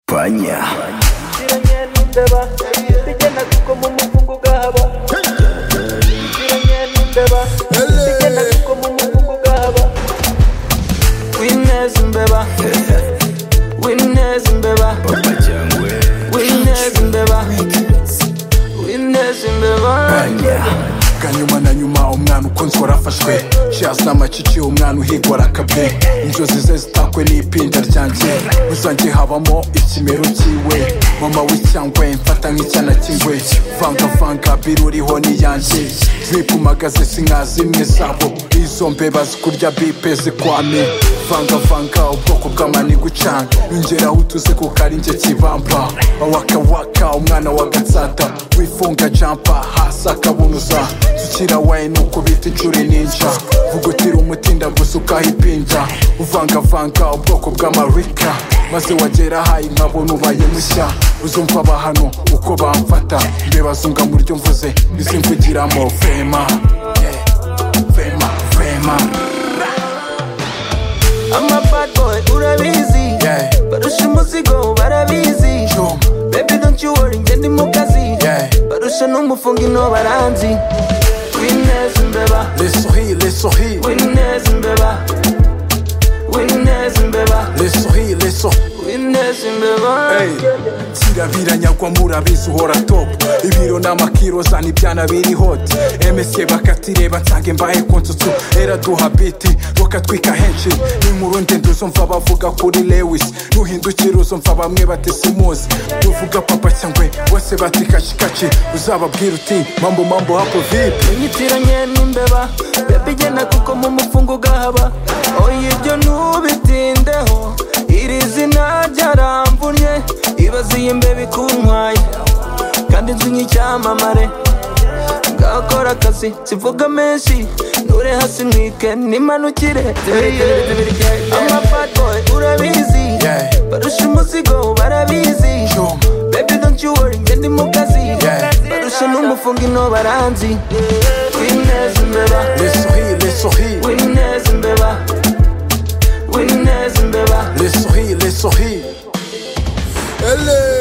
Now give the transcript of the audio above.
España. ziranye n'imbeba zigenda zikoma umukungu ugahaba ziranye n'imbeba zigenda zikoma umukungu ugahaba wineza imbeba wineza imbeba Papa Cyangwe. wineza imbeba wineza imbeba España. kanyuma na nyuma umwana ukunzwe arafashwe shazi n'amacici umwana uhigwa arakabwe inzozi ze zitakwe n'ipinda ryanjye rusange habamo ikimero cyiwe mama w'icyangwe mfata nk'icyana cy'ingwe vangavanga biruriho n'iyanjye zipumagaze si nka zimwe zabo izo mbeba zikurya bipe zikwame vangavanga ubwoko bw'amani gucanga nyongeraho utuze kuko ari njye kibamba awakawaka umwana wa gatsata wifunga jampa hasi akabunuza tukira wayi ni ukubita inshuro ninja vugutira umutinda gusa ukahipinda uvangavanga ubwoko bw'amarika maze wagera hayi nkabona ubaye mushya uzumva aba hano uko bamfata mbeba zunga mu ryo mvuze izimvugiramo fema yeah, fema fema ama bad boy urabizi yeah, barusha umuzigo barabizi jom baby don't you worry njye ndi mu kazi yeah. barusha n'umufunga ino baranzi wineza imbeba les souris les souris Winners in Beba. Winners in Beba. les souris les souris Winners in Beba. Hey, kirabira nyagwa murabizi uhora top ibiro n'amakiro zana ibyana biri hoti emese bakatireba nsange mbahe konsutsu eraduha biti bakatwika henshi n'inkuru ndende uzumva bavuga kuri lewis nuhindukira uzumva bamwe batisimuzi uvuga papa cyangwe bose bati kacikaci uzababwira uti mambo mambo hapo vipi Inyitiranye n'imbeba Baby genda kuko mu mufungo ugahaba Oya ibyo ntubitindeho Iri zina ryaramvunye Ibaze iyi mbeba ikuntwaye Kandi inzu nk'icyamamare Ngakora akazi zivuga menshi Nure hasi mwike n'imanukire Ama bad boy urabizi Yeah. Barusha umuzigo barabizi Jom. Baby don't you worry njye ndi mu kazi Yeah. Barusha n'umufunga ino baranzi Winners imbeba les souris les souris Winners imbeba Winners imbeba les souris les souris Ele.